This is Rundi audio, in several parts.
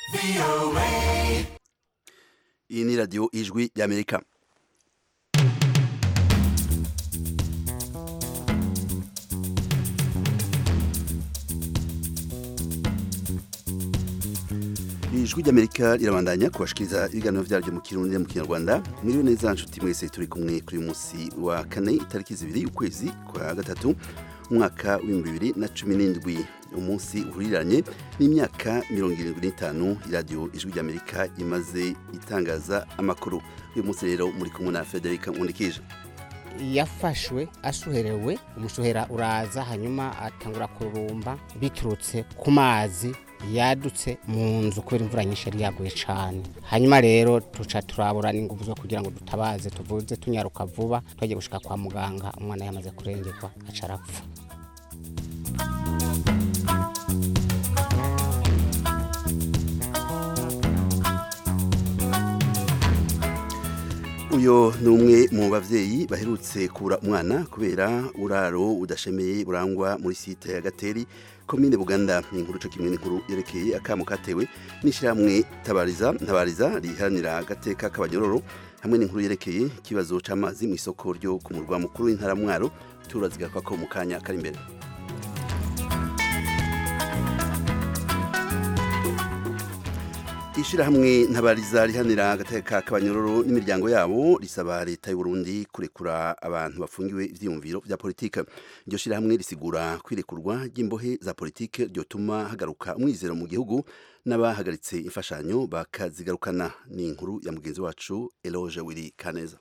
iyi ni radiyo ijwi ry'amerika ijwi ry'amerika rirabandanya kubashikiriza ibiganiro byaryo mu kirundi no mu kinyarwanda mwiriwe neza nshuti mwese turi kumwe kuri uyu munsi wa kane itariki zibiri ukwezi kwa gatatu umwaka w'ibihumbi bibiri na cumi n'indwi umunsi uhuriranye n'imyaka mirongo irindwi n'itanu iradiyo ijwi ry'amerika imaze itangaza amakuru uyu munsi rero muri kumwe na federica nkundikije yafashwe asuherewe umushuhera uraza hanyuma atangura kurumba biturutse ku mazi yadutse mu nzu kubera imvura nyinshi yari yaguye cyane hanyuma rero tuca turabura n'ingufu zo kugira ngo dutabaze tuvuze tunyaruka vuba twagiye gushika kwa muganga umwana yamaze kurengerwa aca arapfa uyu ni umwe mu bavyeyi baherutse kubura umwana kubera uraro udashemeye burangwa muri site ya gateri komine buganda ni inkuru co kimwe n'inkuru yerekeye akamo katewe n'ishyirahamwe tabariza ntabariza riharanira agateka k'abanyororo hamwe n'inkuru yerekeye ikibazo c'amazi mu isoko ryo ku murwa mukuru w'intara mwaro turazigakwa ko mu kanya kari imbere ishirahamwe ntabariza rihanira agateka k'abanyororo n'imiryango yabo risaba leta y'u Burundi kurekura abantu bafungiwe ivyiyumviro vya politika iryo shirahamwe risigura kwirekurwa ry'imbohe za politike ryotuma hagaruka umwizero mu gihugu n'abahagaritse imfashanyo bakazigarukana ni inkuru ya mugenzi wacu Eloge Wiri Kaneza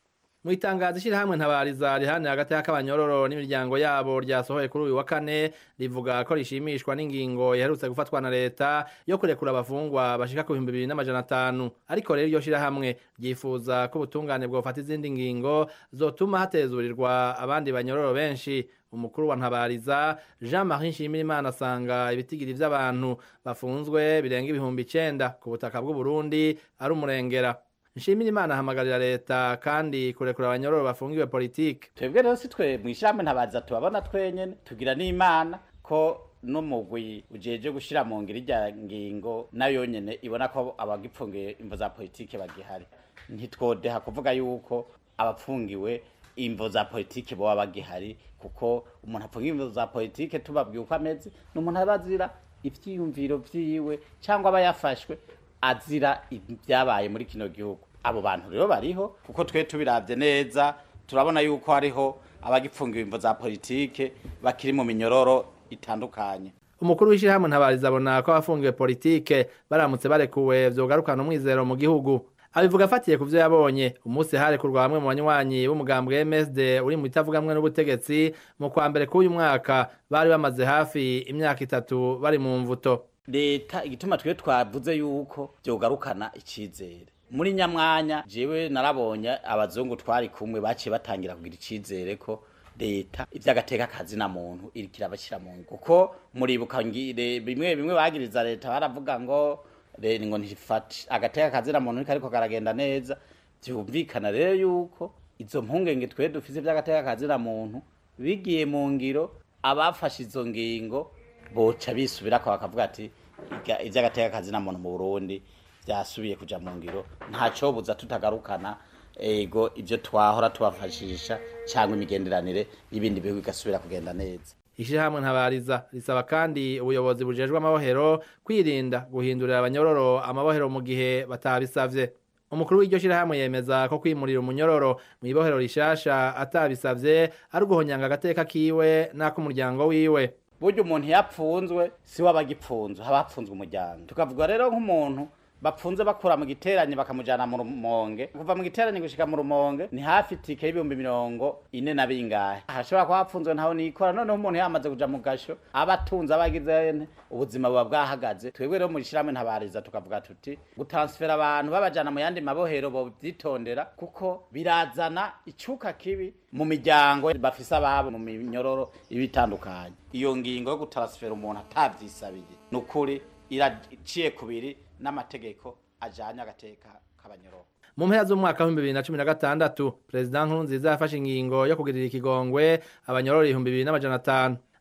mu itangazo ishyirahamwe ntabariza rihanira hagati y'akabanyororo n'imiryango yabo ryasohoye kuri uyu wa kane rivuga ko rishimishwa n'ingingo iherutse gufatwa na leta yo kurekura abafungwa bashika ku bihumbi bibiri n'amajana atanu ariko rero iryo shyirahamwe ryifuza ko ubutungane bwofata izindi ngingo zotuma hatezurirwa abandi banyororo benshi umukuru wa ntabariza jean marie nshimirimana asanga ibitigiri vy'abantu bafunzwe birenga ibihumbi icenda ku butaka bw'uburundi ari umurengera nshimira imana ahamagarira leta kandi kurekura abanyororo bafungiwe politike twebwe rero si twe mw'ishyirahamwe ntabaza tubabona twenyene tugira n'imana ko n'umugwi ujeje gushira mu ngiro irya ngingo nayo nyene ibona ko abagipfungiye imvo za politike bagihari ntitwodeha kuvuga yuko abapfungiwe imvo za politike boba bagihari kuko umuntu apfungiwe imvo za politike tubabwiye uko ameze ni umuntu aba azira ivyiyumviro vyiwe cyangwa aba yafashwe azira ibyabaye muri kino gihugu abo bantu rero bariho kuko twe tubiravye neza turabona yuko hariho abagipfungiwe imvo za politike bakiri mu minyororo itandukanye umukuru w'ishyirahamwe ntabariza abona ko abafungiwe politike baramutse barekuwe vyogarukana umwizero mu gihugu abivuga afatiye ku vyo yabonye umunsi harekurwa bamwe mu banywanyi b'umugambwe MSD uri mu itavugamwe n'ubutegetsi mu kwa mbere k'uyu mwaka bari bamaze hafi imyaka itatu bari mu mvuto leta igituma twe twavuze yuko vyogarukana icizere muri nyamwanya jewe narabonye abazungu twari kumwe baciye batangira kugira icizere ko leta ivy'agateka kazi na muntu iriko irabashira mu ngo kuko muribuka ngire bimwe bimwe bagiriza leta baravuga ngo rero ngo ntifate agateka kazi na muntu ariko karagenda neza vyumvikana rero yuko izo mpungenge twe dufise vy'agateka kazi na muntu bigiye mu ngiro abafashe izo ngingo boca bisubirako bakavuga ati ivy'agateka kazi na muntu mu Burundi vyasubiye kuja mu ngiro ntacobuza tutagarukana ego ivyo twahora tubafashisha cyangwa imigenderanire y'ibindi bihugu igasubira kugenda neza ishyirahamwe ntabariza risaba kandi ubuyobozi bujejwe amabohero kwirinda guhindurira abanyororo amabohero mu gihe batabisavye umukuru w'iryo shyirahamwe yemeza ko kwimurira umunyororo mu ibohero rishasha atabisavye ari uguhonyanga agateka kiwe n'ak'umuryango wiwe burya umuntu yapfunzwe si we abagipfunzwe haba hapfunzwe umuryango tukavuga rero nk'umuntu bapfunze bakura mu giterane bakamujana mu rumonge kuva mu giterane gushika mu rumonge ni hafi itike y'ibihumbi mirongo ine na bingahe hashobora kuba hapfunzwe ntaho nikora noneho umuntu yamaze kuja mu gasho aba atunze abagize ubuzima buba bwahagaze twebwe rero mu ishyirahamwe ntabariza tukavuga tuti gutansfera abantu babajana mu yandi mabohero bovyitondera kuko birazana icuka kibi mu miryango bafise ababo mu minyororo ibitandukanye iyo ngingo yo gutansfera umuntu atavyisabiye ni ukuri iraciye kubiri n'amategeko ajanye agateka k'abanyororo mu mpera z'umwaka w'ibihumbi bibiri na cumi na gatandatu perezida nkurunziza yafashe ingingo yo kugirira ikigongwe abanyororo ibihumbi bibiri n'amajana atanu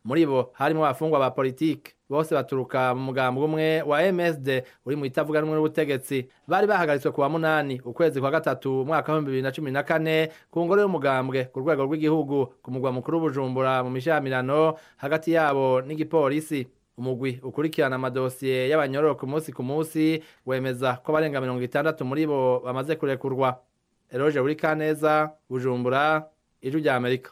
muri bo harimo abafungwa ba politike bose baturuka mu mugambi umwe wa MSD uri mu itavuga rumwe n'ubutegetsi bari bahagaritswe kuwa munani ukwezi kwa gatatu umwaka wa 2014 ku ngoro y'umugambwe ku rwego rw'igihugu ku mugwa mukuru Bujumbura mu mishamirano hagati yabo n'igipolisi umugwi ukurikirana amadosiye y'abanyororo ku munsi ku munsi wemeza ko barenga mirongo itandatu muri bo bamaze kurekurwa Eroge Burikaneza Bujumbura ijwi rya Amerika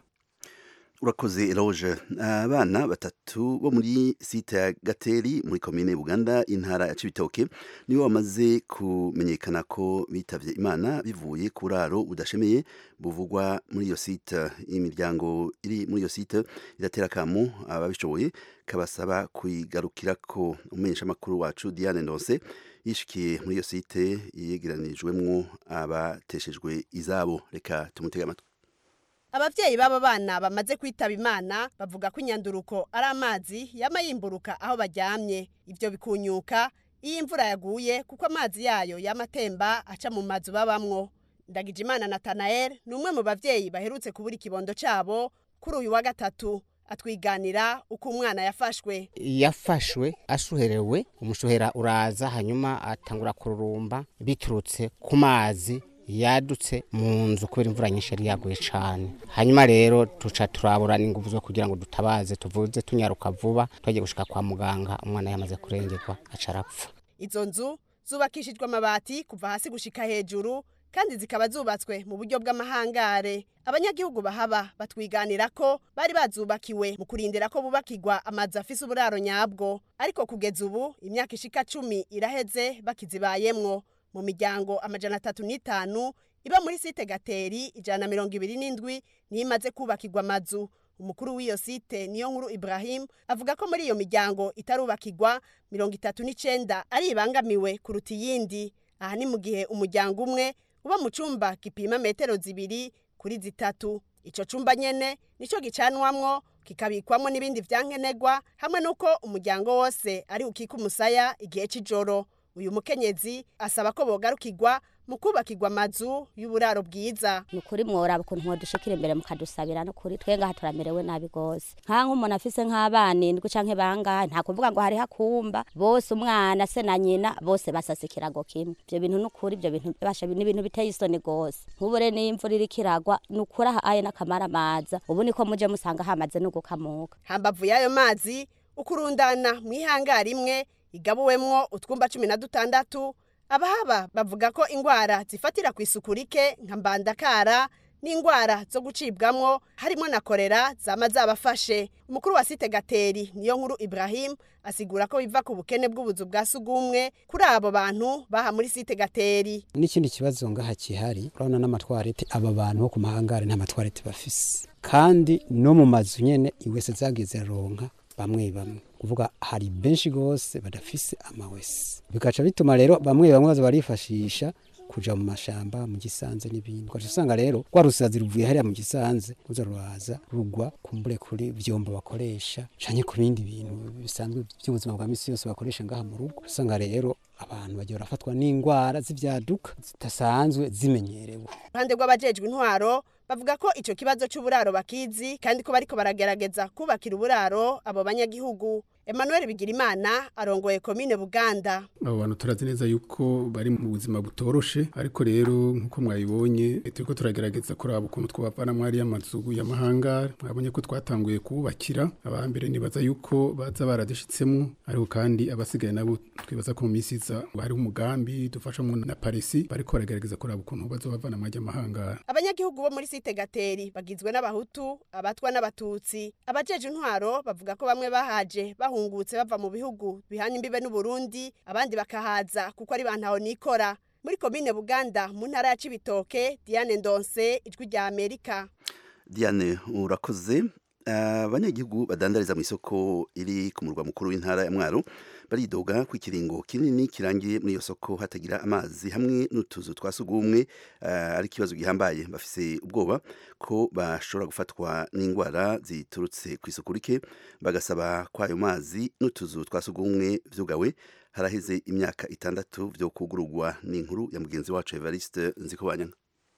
urakoze eroge abana batatu bo muri site ya gateri muri komine buganda intara ya cibitoke nibo bamaze kumenyekana ko bitavye imana bivuye ku buraro budashemeye buvugwa muri iyo site imiryango iri muri iyo site iratera akamu ababishoboye kabasaba kuyigarukirako umumenyeshamakuru wacu diane ndonse yishikiye muri iyo site yegeranijwemwo abateshejwe izabo reka tumutege amatwi abavyeyi b'abo bana bamaze kwitaba imana bavuga ko inyanduruko ari amazi yama yimburuka aho baryamye ivyo bikunyuka iyo imvura yaguye kuko amazi yayo yamatemba aca mu mazu babamwo ndagijimana natanael ni umwe mu bavyeyi baherutse kubura ikibondo cabo kuri uyu wa gatatu atwiganira uko umwana yafashwe yafashwe ashuherewe umushuhera uraza hanyuma atangura kururumba biturutse ku mazi yadutse mu nzu kubera imvura nyinshi yari yaguye cyane hanyuma rero tuca turabura n'ingufu zo kugira ngo dutabaze tuvuze tunyaruka vuba twagiye gushika kwa muganga umwana yamaze kurengerwa aca arapfa izo nzu zubakishijwe amabati kuva hasi gushika hejuru kandi zikaba zubatswe mu buryo bw'amahangare abanyagihugu bahaba batwiganira ko bari bazubakiwe mu kurindira ko bubakirwa amazu afise uburaro nyabwo ariko kugeza ubu imyaka ishika cumi iraheze bakizibayemwo mu miryango amajana atatu n'itanu iba muri site gateri ijana na mirongo ibiri n'indwi niyo imaze kubakirwa amazu umukuru w'iyo site niyo nkuru ibrahim avuga ko muri iyo miryango itarubakirwa mirongo itatu n'icenda ari ibangamiwe kuruta iyindi aha ni mu gihe umuryango umwe uba mu cumba gipima metero zibiri kuri zitatu ico cumba nyene nico gicanwamwo kikabikwamwo n'ibindi vyankenerwa hamwe n'uko umuryango wose ari ukika umusaya igihe c'ijoro uyu mukenyezi asaba ko bogarukirwa mu kubakirwa amazu y'uburaro bwiza ni ukuri mworaba ukuntu mwodushikira imbere mukadusabira no kuri twe ngaha turamerewe nabi gose nka nk'umuntu afise nk'abana indwi canke bangahe nta kuvuga ngo hariho akumba bose umwana se na nyina bose basasa ikirago kimwe ivyo bintu ni ukuri ivyo bintu basha ni ibintu biteye isoni gose nk'ubu rero niyo imvura iriko iragwa ni ukuri aha aye n'akamara amaza ubu niko muje musanga hamaze no gukamuka hambavu y'ayo mazi ukurundana mw'ihangari imwe igabuwemwo utwumba cumi na dutandatu abahaba bavuga ko ingwara zifatira ku isuku rike nka mbandakara n'ingwara zo gucibwamwo harimo na korera zama zabafashe umukuru wa site gateri niyo nkuru ibrahim asigura ko biva ku bukene bw'ubuzu bwa sugumwe kuri abo bantu baha muri site gateri n'ikindi kibazo ngaha kihari urabona n'amatwarete aba bantu bo ku mahangare nta matwarete bafise kandi no mu mazu nyene iwese zagiye ziraronka bamwe bamwe kuvuga hari benshi gose badafise amawese bikaca bituma rero bamwe bamwe baza barifashisha kuja mu mashamba mu gisanze n'ibindi ugaca usanga rero rwa rusazi ruvuye hariya mu gisanze ruza ruraza rugwa kumbure kuri vyombo bakoresha canke ku bindi bintu bisanzwe by'ubuzima bwa misi yose bakoresha ngaha mu rugo usanga rero abantu bagiye barafatwa n'ingwara z'ivyaduka zidasanzwe zimenyerewe ruhande rw'abajejwe intwaro bavuga ko ico kibazo c'uburaro bakizi kandi ko bariko baragerageza kubakira uburaro abo banyagihugu Emmanuel Bigirimana arongoye komine Buganda abo bantu turazi neza yuko bari mu buzima butoroshe ariko rero nkuko mwayibonye turiko turagerageza kuraba ukuntu twabavana mwari y'amazu y'amahanga mwabonye ko twatanguye kubakira abambere nibaza yuko baza baradishitsemo ariko kandi abasigaye nabo twibaza ko mu minsi iza hariho umugambi dufashamo na parisi bariko baragerageza kuraba ukuntu bazobavana mwari y'amahanga abanyagihugu bo muri site gateri bagizwe n'abahutu abatwa n'abatutsi abajeje intwaro bavuga ko bamwe bahaje bahungutse bava mu bihugu bihana imbibe n'uburundi abandi bakahaza kuko ari bantaho nikora muri komine buganda mu ntara ya cibitoke diane ndonse ijwi rya amerika diane urakoze abanyagihugu badandariza mu isoko iri ku murwa mukuru w'intara ya mwaro baridoga ko ikiringo kinini kirangiye muri iyo soko hatagira amazi hamwe n'utuzu twa sugumwe ari ikibazo gihambaye bafise ubwoba ko bashobora gufatwa n'indwara ziturutse ku isuku rike bagasaba ko ayo mazi n'utuzu twa sugumwe vyugawe haraheze imyaka itandatu vyo kugurugwa n'inkuru ya mugenzi wacu Evariste Nzikobanyanga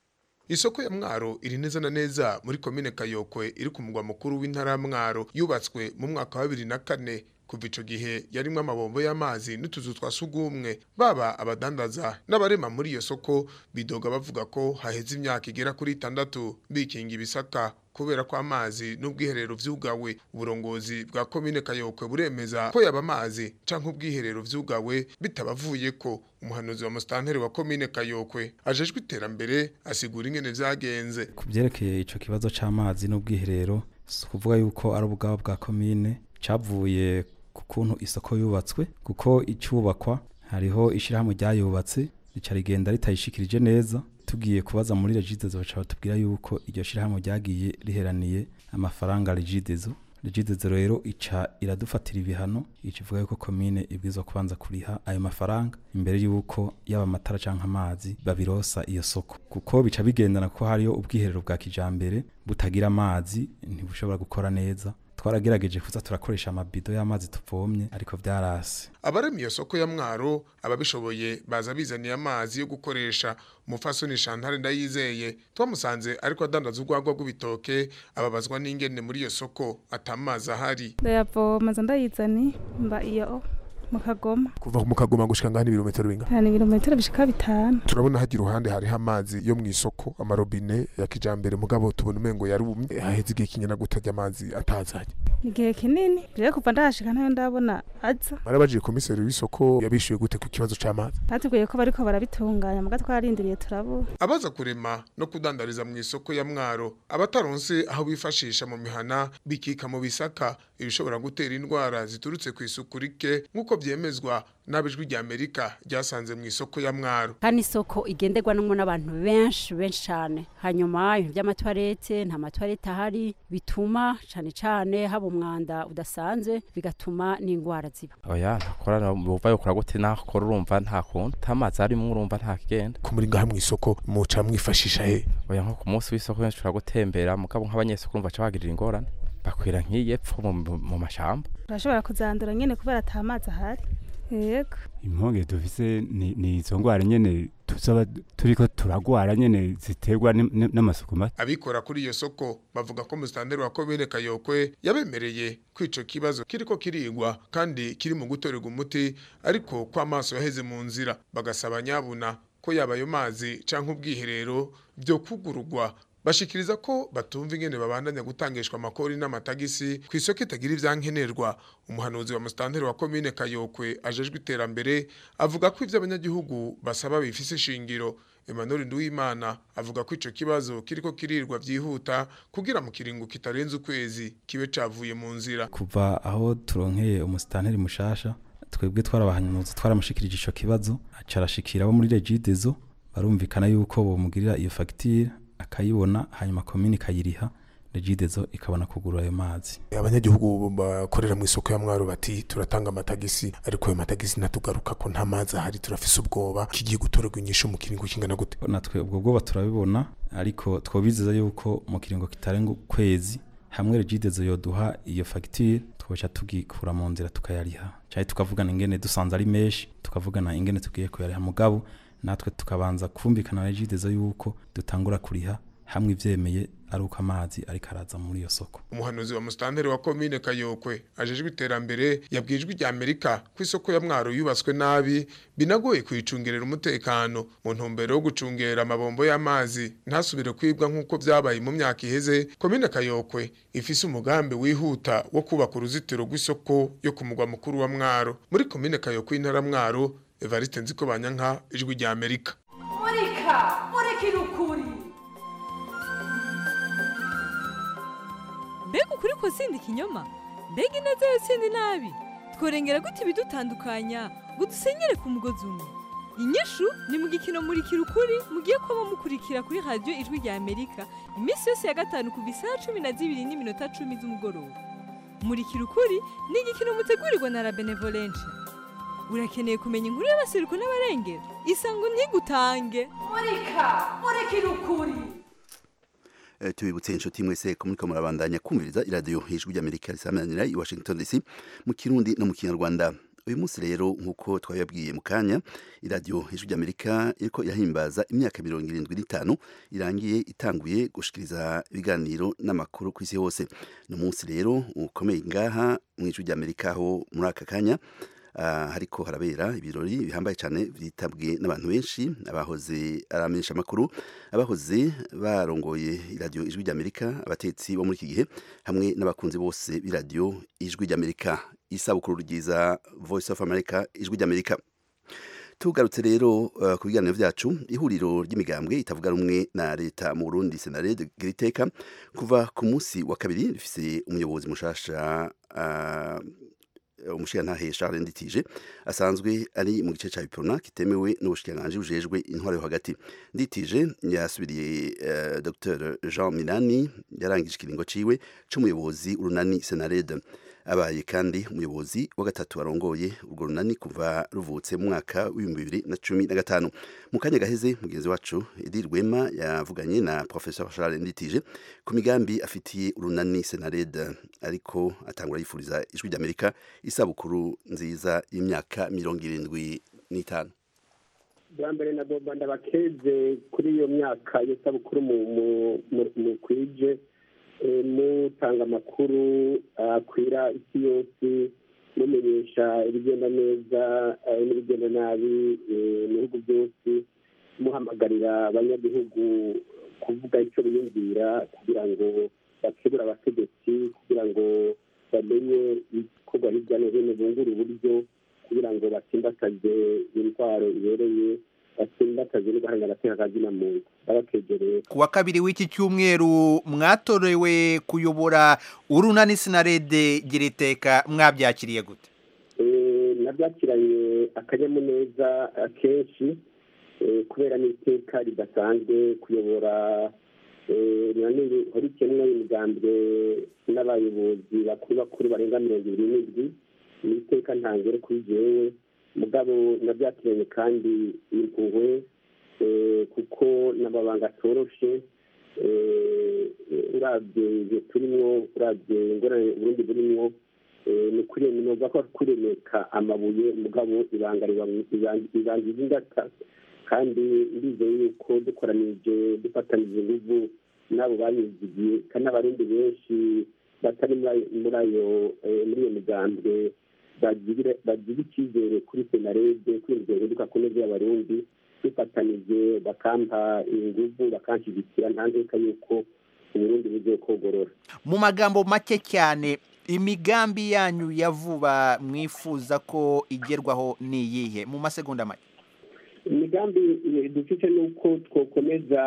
isoko ya mwaro iri neza na neza muri komine kayokwe iri ku mugwa mukuru w'intara ya mwaro yubatswe mu mwaka wa bibiri na kane kuva ico gihe yarimwo amabombo y'amazi n'utuzu twa sugumwe baba abadandaza n'abarema muri iyo soko bidoga bavuga ko haheze imyaka igera kuri itandatu bikinga ibisaka kubera ko amazi n'ubwiherero vyugawe uburongozi bwa komine kayokwe buremeza ko yaba amazi canke ubwiherero vyugawe bitabavuye ko umuhanuzi wa mustanteri wa komine kayokwe ajejwe iterambere asigura ingene vyagenze ku byerekeye ico kibazo c'amazi n'ubwiherero si ukuvuga yuko ari ubwabo bwa komine cavuye ku kuntu isoko yubatswe kuko icubakwa hariho ishirahamwe ryayubatse rica rigenda ritayishikirije neza tugiye kubaza muri regidezo baca batubwira yuko iryo shirahamwe ryagiye riheraniye amafaranga regidezo regidezo rero ica iradufatira ibihano ica ivuga yuko komine ibwirizwa kubanza kuriha ayo mafaranga imbere yuko yaba amatara canke amazi babirosa iyo soko kuko bica bigendana ko hariyo ubwiherero bwa kijambere butagira amazi ntibushobora gukora neza twaragerageje kuza turakoresha amabido y'amazi tuvomye ariko vyarase abarema iyo soko ya mwaro ababishoboye baza bizaniye amazi yo gukoresha umufasoni Chantal ndayizeye twamusanze ariko adandaza urwagwa rw'ibitoke ababazwa n'ingene muri iyo soko atamazi ahari ndayavoma nza ndayizani mba iyo mu kagoma kuva mu kagoma gushika ngani ibirometero bingana ni ibirometero bishika bitanu turabona hagira uruhande hariho amazi yo mu isoko amarobine ya kijambere mugabo tubona umengo yarumye haheze igihe kingana gutajya amazi atazanye igihe kinini rero kuva ndahashika ntayo ndabona aza barabajije komiseri w'isoko yabishuye gute ku kibazo c'amazi batubwiye ko bariko barabitunganya muga twararindiriye turabura abaza kurema no kudandariza mu isoko ya mwaro abataronse aho bifashisha mu mihana bikika mu bisaka ibishobora gutera indwara ziturutse ku isuku rike nk'uko vyemezwa n'abijwi rya Amerika ryasanze mu isoko ya mwaro kandi isoko igenderwanamo n'abantu benshi benshi cyane hanyuma ibintu by'amatwarete nta matwarete ahari bituma cyane cyane haba umwanda udasanzwe bigatuma n'indwara ziba oya ntakora buva yokora gute nakora urumva nta kuntu tamazi arimo urumva nta kigenda ku muri ngaha mu isoko muca mwifashisha he oya nko ku munsi w'isoko benshi turagutembera mugabo nk'abanyesoko urumva ca bagirira ingorane bakwira nk'iyepfo mu mashamba turashobora kuzandura nyene kubera ata mazi ahari yego imponge dufise ni, ni izo ngwara nyene tuzaba turiko turagwara nyene ziterwa n'amasuku make abikora kuri iyo soko bavuga ko mustanderi wa komine kayokwe yabemereye ko ico kibazo kiriko kirigwa kandi kiri mu gutorerwa umuti ariko ko amaso yaheze mu nzira bagasaba nyabuna ko yaba ayo mazi canke ubwiherero vyo kugurugwa bashikiriza ko batumva ingene babandanya gutangishwa amakori n'amatagisi ku isoko itagira ivyankenerwa umuhanuzi wa mustanteri wa komine kayokwe ajejwe iterambere avuga ko ivyo abanyagihugu basaba bifise ishingiro Emmanuel Nduwimana avuga ko ico kibazo kiriko kirirwa vyihuta kugira mu kiringo kitarenze ukwezi kibe cavuye mu nzira kuva aho turonkeye umusitanteri mushasha twebwe twarabahanuzi twaramushikirije ico kibazo acarashikira abo muri regidezo barumvikana yuko bomugirira iyo fagitire akayibona hanyuma komini ikayiriha regidezo ikabona kugura ayo mazi abanyagihugu bakorera mu isoko ya mwaro bati turatanga amatagisi ariko ayo matagisi natugaruka ko nta mazi ahari turafise ubwoba kigiye gutorerwa inyishu mu kiringo kingana gute natwe ubwo bwoba turabibona ariko twobizeza yuko mu kiringo kitarenga ukwezi hamwe regidezo yoduha iyo fagitire twoca tugikura mu nzira tukayariha cyari tukavugana ingene dusanze ari menshi tukavugana ingene tugiye kuyariha mugabo natwe tukabanza kumvikana na regidezo yuko dutangura kuriha hamwe ivyemeye ari uko amazi ariko araza muri iyo soko umuhanuzi wa mustanteri wa komine kayokwe ajejwe iterambere yabwijwe rya amerika ko isoko ya mwaro yubatswe nabi binagoye kuyicungerera umutekano mu ntumbero yo gucungera amabombo y'amazi ntasubire kwibwa nk'uko vyabaye mu myaka iheze komine kayokwe ifise umugambi wihuta wo kubaka uruzitiro rw'isoko yo ku mugwa mukuru wa mwaro muri komine kayokwe intara mwaro evariste nziko banyanka ijwi rya amerika murika murikira ukuri mbega ukuri ko sindi ikinyoma mbega ineza yo sindi nabi tworengera gute ibidutandukanya ngo dusenyere ku mugozi umwe inyishu ni mu gikino murikira ukuri mugiye kuba mukurikira kuri radiyo ijwi rya amerika iminsi yose ya gatanu kuva isaha cumi na zibiri n'iminota cumi z'umugoroba murikira ukuri ni igikino mutegurirwa na la benevolence urakeneye kumenya inkuru y'abasiruko n'abarengera isango ntigutange murika murikira ukuri tubibutse inshuti mwese ko muriko murabandanya kumviriza iradiyo hejuru ry'amerika risamanira i washington dc mu kirundi no mu kinyarwanda uyu munsi rero nk'uko twabibabwiye mu kanya iradiyo ijwi ry'amerika iriko irahimbaza imyaka mirongo irindwi n'itanu irangiye itanguye gushikiriza ibiganiro n'amakuru ku isi hose ni umunsi rero ukomeye ngaha mu ijwi ry'amerika aho muri aka kanya Uh, hariko harabera ibirori bihambaye cyane byitabwe n'abantu benshi abahoze aramenyesha amakuru abahoze barongoye iradiyo ijwi ry'amerika abatetsi bo muri iki gihe hamwe n'abakunzi bose b'iradiyo ijwi ry'amerika isabukuru ryiza voice of america ijwi ry'amerika tugarutse rero uh, ku biganiro vyacu ihuriro ry'imigambwe itavuga rumwe na leta mu Burundi Senarede Giriteka kuva ku munsi wa kabiri rifise umuyobozi mushasha uh, umushirantahe Charles Nditije asanzwe ari mu gice ca Biprona kitemewe n'ubushikiranganji bujejwe intwaro yo hagati Nditije yasubiriye uh, Dr Jean Minani yarangije ikiringo ciwe c'umuyobozi urunani Senarede abaye kandi umuyobozi wa gatatu arongoye urwo runani kuva ruvutse mu mwaka w'ibihumbi bibiri na cumi na gatanu mu kanya gaheze mugenzi wacu edi rwema yavuganye na professeur charles nditije ku migambi afitiye urunani senarede ariko atangura yifuriza ijwi ry'amerika isabukuru nziza y'imyaka mirongo irindwi n'itanu bwa mbere nagomba ndabakeze kuri iyo myaka y'isabukuru mu kwije mutanga amakuru akwira isi yose mumenyesha ibigenda neza n'ibigenda nabi mu bihugu byose muhamagarira abanyagihugu kuvuga icyo biyumvira kugira ngo bakebure abategetsi kugira ngo bamenye ibikorwa hirya no hino bungura uburyo kugira ngo batsimbataze intwaro ibereye batsimbataze no guharanira agateka kazina muntu babakegereye ku wa kabiri w'iki cyumweru mwatorewe kuyobora urunani sinarede giriteka mwabyakiriye gute nabyakiranye akanyamuneza kenshi kubera n'iteka ridasanzwe kuyobora horikemwe imigambwe n'abayobozi bakuru bakuru barenga mirongo ibiri n'indwi ni iteka ntangere kuri jewe mugabo nabyakiranye kandi impuhwe kuko n'amabanga atoroshe urabye ibyo turimo urabye ingorane uburundi burimo ni kuremeka ko kuremeka amabuye mugabo ibanga ibangiza ingata kandi ndizeye yuko dukoranije dufatanije inguvu n'abo bayizigiye kandi n'abarundi benshi batari muri ayo muri iyo migambwe bagira icyizere kuri senarede kuri iryo hinduka ku neza y'abarundi dufatanije bakampa inguvu bakanshyigikira nta nzika yuko uburundi bugiye kogorora mu magambo make cyane imigambi yanyu ya vuba mwifuza ko igerwaho ni iyihe mu masegonda make imigambi dufite ni uko twakomeza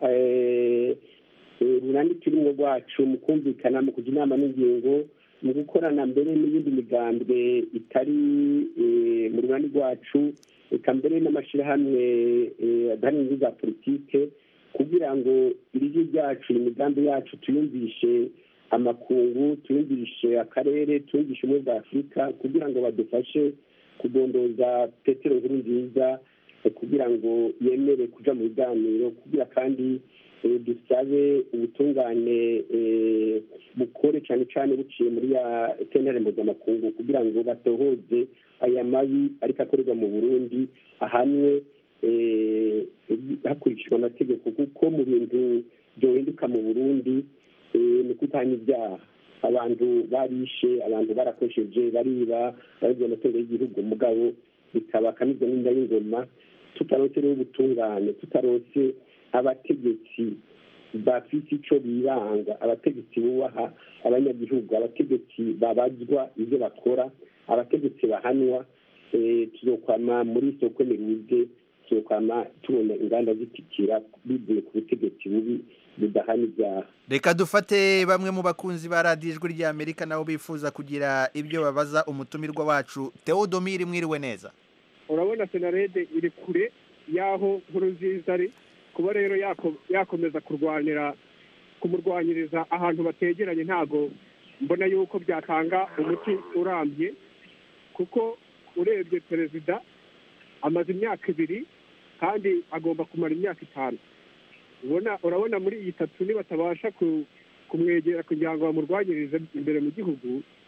urunani turimo rwacu mu kumvikana mu kujya inama n'ingingo mu gukorana mbere n'iyindi migambwe itari mu runani rwacu reka mbere n'amashyirahamwe adahari inyungu za politike kugira ngo iryo ryacu imigambi yacu tuyumvishe amakungu tuyumvishe akarere tuyumvishe ubumwe bwa afurika kugira ngo badufashe kudondoza petero nkuru nziza kugira ngo yemere kuja mu biganiro kugira kandi dusabe ubutungane bukore cyane cyane buciye muri ya sentare mpuzamakungu kugira ngo batohoze aya mabi ariko akorerwa mu burundi ahanwe hakurikijwe amategeko kuko mu bintu byohinduka mu burundi ni kutanya ibyaha abantu barishe abantu barakoresheje bariba barabye amatungo y'igihugu mugabo bikaba akamizwa n'inda y'ingoma tutarose rero ubutungane tutarose abategetsi bafite icyo biranga abategetsi bubaha abanyagihugu abategetsi babazwa ibyo bakora abategetsi bahanwa tuzokwama muri soko miruze tuzokwama tubona inganda zitikira bivuye ku butegetsi bubi budahana ibyaha reka dufate bamwe mu bakunzi ba radiyo ijwi ry'amerika nabo bifuza kugira ibyo babaza umutumirwa wacu tewodomiri mwiriwe neza urabona senarede iri kure y'aho nkuru nziza ari kuba rero yakomeza kurwanira kumurwanyiriza ahantu bategeranye ntabwo mbona yuko byatanga umuti urambye kuko urebye perezida amaze imyaka ibiri kandi agomba kumara imyaka itanu urabona muri iyi tatu nibatabasha kumwegera kugira ngo bamurwanyirize imbere mu gihugu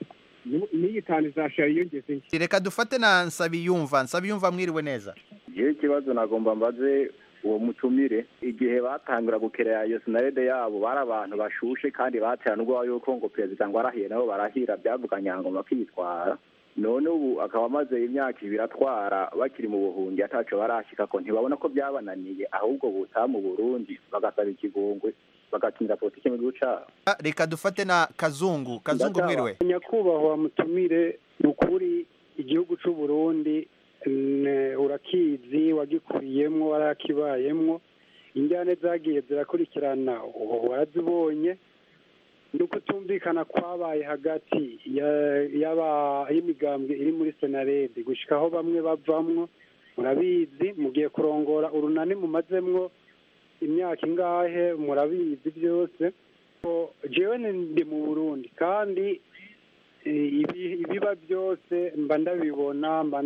n'iyi tanu izashira yiyongeze reka dufate na nsabiyumva nsabiyumva mwiriwe neza igihe ikibazo nagomba mbaze uwo mutumire igihe batangura gukerera iyo sinarede yabo bari abantu bashushe kandi batera n'ubwoba yuko ngo perezida ngo arahiye nabo barahira byavuganye ngo bakitwara none ubu akaba amaze imyaka ibiri atwara bakiri mu buhungi ataco barashika ko ntibabona ko byabananiye ahubwo butaha mu burundi bagasaba ikigongwe bagakinira politiki mu gihugu cabo reka dufate na kazungu kazungu mwiriwe nyakubahwa mutumire ni ukuri igihugu cy'u Burundi ne- urakizi wagikuriyemwo warakibayemwo injyane zagiye zirakurikirana ubu warazibonye ni ukutumvikana kwabaye hagati ya- y'aba- y'imigambwe iri muri senarede gushika aho bamwe bavamwo murabizi mugiye kurongora urunani mumazemwo imyaka ingahe murabizi byose ko jewe ni- ndi mu burundi kandi eh, ibi- ibiba byose mba ndabibona mba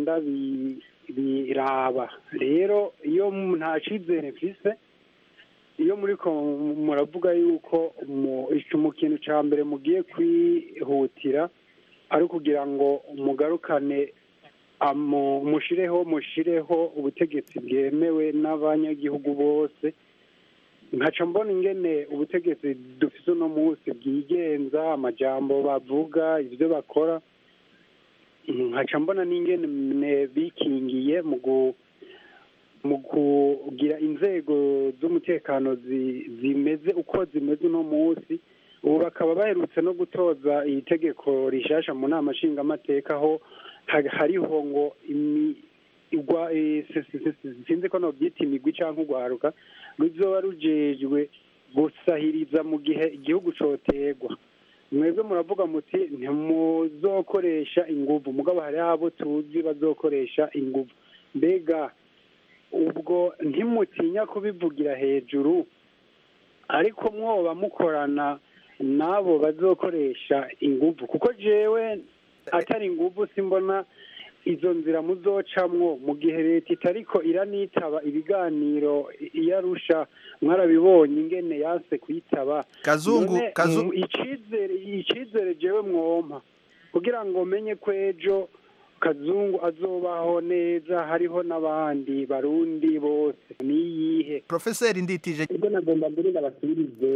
ndabiraba rero iyo mu- nta cyizere mfise iyo muri ko muravuga yuko mu ico mu kintu ca mbere mugiye kwihutira ari ukugira ngo mugarukane amu- mushireho mushireho ubutegetsi bwemewe n'abanyagihugu bose nkaca mbona ingene ubutegetsi dufite uno munsi bwigenza amajambo bavuga ibyo bakora nkaca mbona n'ingene bikingiye mu gu- mu kugira inzego z'umutekano zi- zimeze uko zimeze uno munsi ubu bakaba baherutse no gutoza iri tegeko rishasha mu nama nshingamateka aho ha- hariho ngo imi- igwa eh, si- si- si- si- sinzi ko nobyita imigwi cyangwa urwaruka ruzoba rujejwe gusahiriza mu gihe igihugu cotegwa mwebwe muravuga muti ntimuzokoresha inguvu mugabo hariho abo tuzi bazokoresha inguvu mbega ubwo ntimutinya kubivugira hejuru ariko mwoba mukorana n'abo bazokoresha inguvu kuko jewe atari inguvu simbona izo nzira muzocamwo mu gihe leta itariko iranitaba ibiganiro iyarusha mwarabibonye ingene yanse kuyitaba Kazungu, None, Kazu- mm, icizere icizere jewe mwompa kugira ngo menye ko ejo kazungu azobaho neza hariho n'abandi barundi bose niyihe profeseri nditije ubwo nagomba mbere ndabasubirize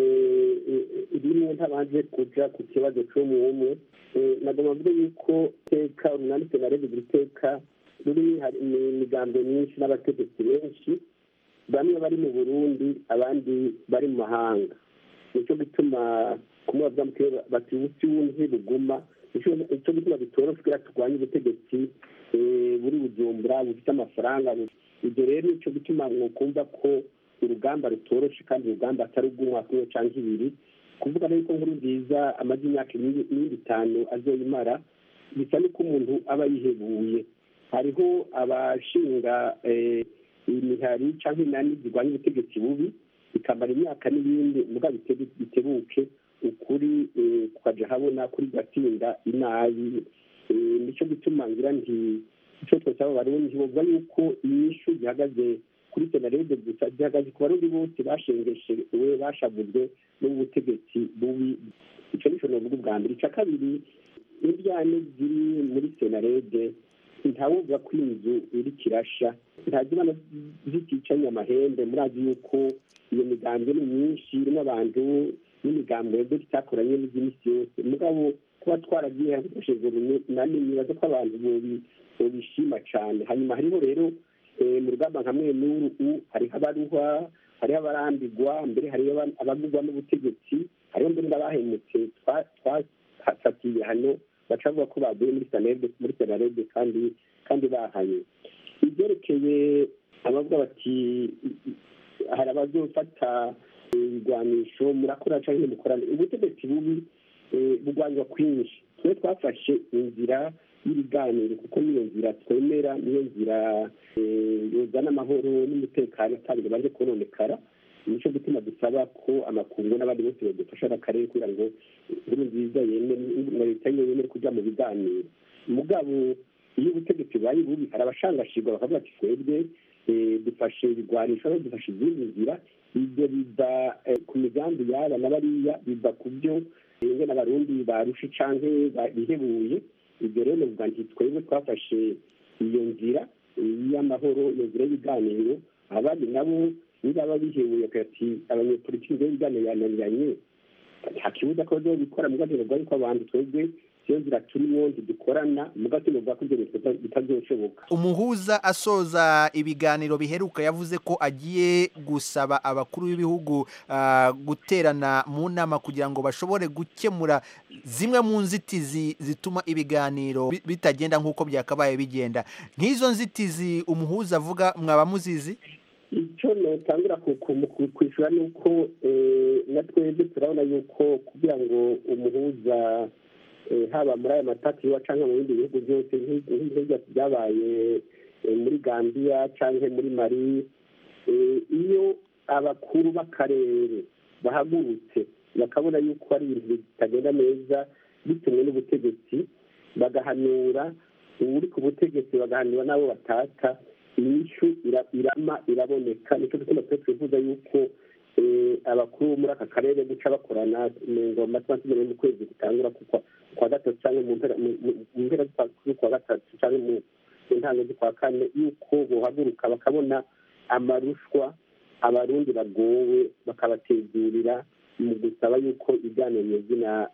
rimwe ntabanje kuja ku kibazo c'umwe umwe Eh, nagomba mvuge yuko iteka urunani senarede buri teka ruri hari imigambo myinshi n'abategetsi benshi bamwe bari mu burundi abandi bari mu mahanga nicyo gituma kumwe bavuga bati ubusi wundi buguma nicyo gituma bitoroshe kugira turwanye ubutegetsi eh, buri bujumbura bufite amafaranga bu- ibyo rero nicyo gituma mwokumva ko urugamba rutoroshe kandi urugamba atari ubw'umwaka umwe cyangwa ibiri kuvuga rero ko nkuru nziza amaze imyaka n'indi itanu azoyimara bisa n'uko umuntu aba yihebuye hariho abashinga eh, imihari cyangwa inani zirwanya ubutegetsi bubi bikamara imyaka n'ibindi muga bite- bitebuke ukuri eh, kukaja habona kuri gatsinda inabi Eh, nicyo gituma ngira nti icyo twese abo barundi bavuga yuko inyishu gihagaze kuri senarede gusa gihagaze ku barundi bose bashengeshewe bashavuzwe n'ubutegetsi bubi icyo nico novuga ubwa mbere icya kabiri indyane ziri muri senarede ntawuvuga ko inzu iri kirasha ntazibana ziticanye amahembe murazi yuko iyo migambi ni myinshi irimo abantu n'imigambi yebwe itakoranye n'iby'imisi yose mugabo kuba twaragiye hakoreshejwe runani nibaza ko abantu bobi- bobishima cyane hanyuma hariho rero eh, mu rugamba nka mwe n'uru hariho abaruhwa hariho abarambigwa mbere hariho aba- abagurwa n'ubutegetsi hariho mbere n'abahemutse twa- twafatiye hano baca bavuga ko baguye muri sanarede muri senarede kandi kandi bahanye ibyerekeye abavuga bati hari abazofata ibigwanisho murakora cyangwa ntimukorane ubutegetsi bubi eh, bugwanirwa kwinshi twe twafashe inzira y'ibiganiro kuko niyo nzira twemera niyo nzira eh, yozana amahoro n'umutekano atabwo baje kononekara nicyo gituma dusaba ko amakungu n'abandi bose badufasha n'akarere kugira ngo inkuru nziza yemere na leta yiwe yemere kujya mu biganiro mugabo iyo ubutegetsi bubaye bubi hari abashangashirwa bakavuga ati twebwe eh, dufashe ibigwanisho no dufashe izindi nzira ibyo biva eh, ku migambi yaba na bariya biva ku byo ingene abarundi barushe canke ba- bihebuye ibyo rero novuga nti twebwe twafashe iyo nzira y'amahoro iyo nzira y'ibiganiro abandi nabo nibaba bihebuye ati abanyepolitiki nzira y'ibiganiro yananiranye nta kibuza ko bazobikora mu gatero bwari ko abantu twebwe iyo nzira turimo ntidukorana mu gatero bwa ko ibyo bintu bita- bitazoshoboka umuhuza asoza ibiganiro biheruka yavuze ko agiye gusaba abakuru b'ibihugu ah, guterana mu nama kugira ngo bashobore gukemura zimwe mu nzitizi zituma ibiganiro bi- bitagenda nk'uko byakabaye bigenda nk'izo nzitizi umuhuza avuga mwaba muzizi icyo notangura kwishyura ni uko eh, na twebwe turabona yuko kugira ngo umuhuza eh, haba muri aya matati iwa cyangwa mu bindi bihugu byose nk'i- nk'ibyo byose byabaye eh, muri gambia cyangwa muri mari eh, iyo abakuru b'akarere bahagurutse bakabona yuko ari ibintu bitagenda neza bitumwe n'ubutegetsi bagahanura uri ku butegetsi bagahanura n'abo batata inyishu ira- irama iraboneka nicyo gituma twe twifuza yuko eh, abakuru bo muri aka karere guca bakorana ngo makumyabiri mu kwezi gutangura ku kwa- kwa gatatu cyangwa mu mpera mu- mu- mu mpera z'ukwa- z'ukwa gatatu cyangwa mu mu ntango z'ukwa kane yuko bohaguruka bakabona amarushwa abarundi bagowe bakabategurira mu gusaba yuko ibiganiro nyazina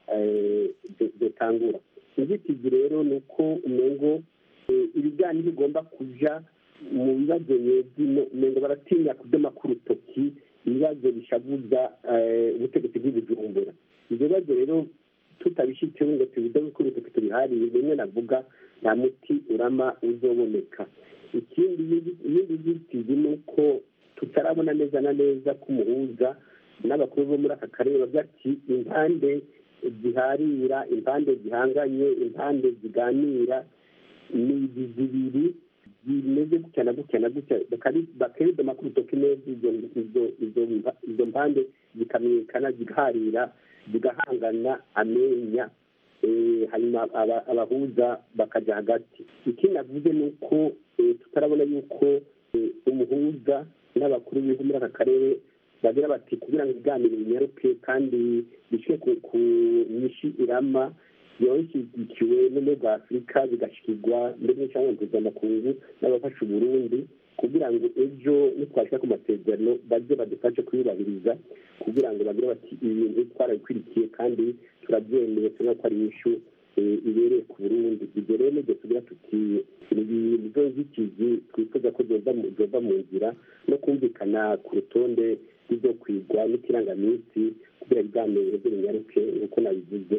bitangura inzitizi rero ni uko umengo eh, ibiganiro bigomba kuja mu bibazo nyezino umengo baratinya kudoma k'urutoki ibibazo bishavuza eh, ubutegetsi bw'ibujumbura ibyo bibazo rero tutabishyizeho ngo tubidome k'urutoki tubiharire bimwe navuga nta muti urama uzoboneka ikindi iyindi nzitizi ni uko tutarabona neza na neza ko umuhuza n'abakuru bo muri aka karere bavuga ati impande ziharira impande zihanganye impande ziganira ni izi zibiri zimeze gutya na gutya na gutya bakari- bakeredoma ku rutoki neza izo izo izo mpa- izo mpande zikamenyekana zigaharira zigahangana amenya eh, hanyuma aba- abahuza bakajya hagati ikindi navuze ni uko eh, tutarabona yuko eh, umuhuza n'abakuru b'ibihugu muri aka karere bagira bati kugira ngo ibiganiro binyaruke kandi bishyire ku ku nyinshi irama yashyigikiwe n'ubumwe bwa afurika bigashikirwa ndetse cyangwa mpuzamakungu n'abafasha uburundi kugira ngo ejo nitwashyira ku masezerano bajye badufashe kuyubahiriza kugira ngo bagire bati ibi bintu twarabikurikiye kandi turabyemeye tubona ko ari inyishu eh, ibereye ku burundi ibyo rero nibyo tugira tuti ni zo nzitizi twifuza ko zoza mu- zoza mu nzira no kumvikana ku rutonde rw'ibyo kwigwa n'ikirangaminsi kugira ibiganiro byo binyaruke nk'uko nabivuze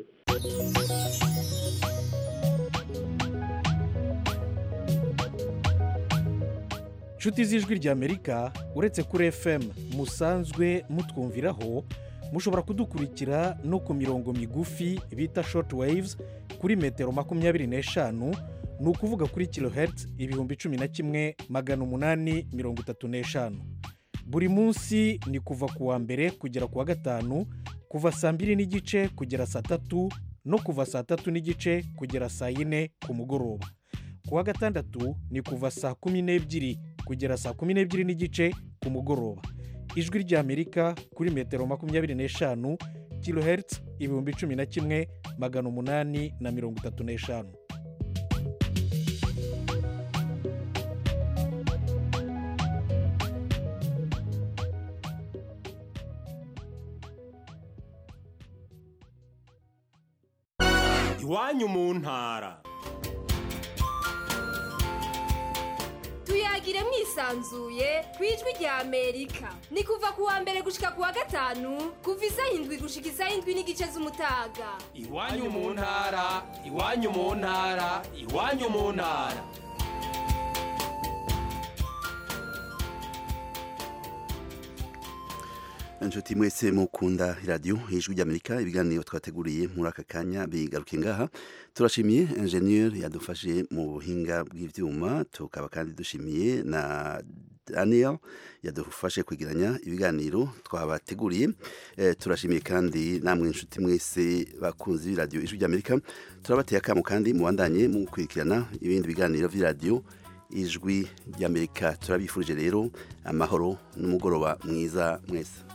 nshuti z'ijwi ry'amerika uretse kuri fm musanzwe mutwumviraho mushobora kudukurikira no ku mirongo migufi bita short waves kuri metero makumyabiri n'eshanu ni ukuvuga kuri kilohertz ibihumbi cumi na kimwe magana umunani mirongo itatu n'eshanu buri munsi ni kuva ku wa mbere kugera ku wa gatanu kuva saa mbiri n'igice kugera saa tatu no kuva saa tatu n'igice kugera saa yine ku mugoroba ku wa gatandatu ni kuva saa kumi n'ebyiri kugera saa kumi n'ebyiri n'igice ku mugoroba ijwi ry'amerika kuri metero makumyabiri n'eshanu kilohertz ibihumbi cumi na kimwe magana umunani na mirongo itatu n'eshanu iwanyu mu ntara tuyagire mwisanzuye ku ijwi rya amerika ni kuva ku wa mbere gushika ku wa gatanu kuva isaha indwi gushika isaha indwi n'igice z'umutaga iwanyu mu ntara iwanyu mu ntara iwanyu mu ntara inshuti mwese mukunda iradiyo ijwi ry'amerika ibiganiro twateguriye muri aka kanya bigaruke ngaha turashimiye enjeniyeri yadufashe mu buhinga bw'ibyuma tukaba kandi dushimiye na daniel yadufashe kwegeranya ibiganiro twabateguriye Eh, turashimiye kandi namwe inshuti mwese bakunzi b'iradiyo ijwi ry'amerika turabateye akamo kandi mubandanye mu gukurikirana ibindi biganiro by'iradiyo ijwi ry'amerika turabifurije rero amahoro n'umugoroba mwiza mwese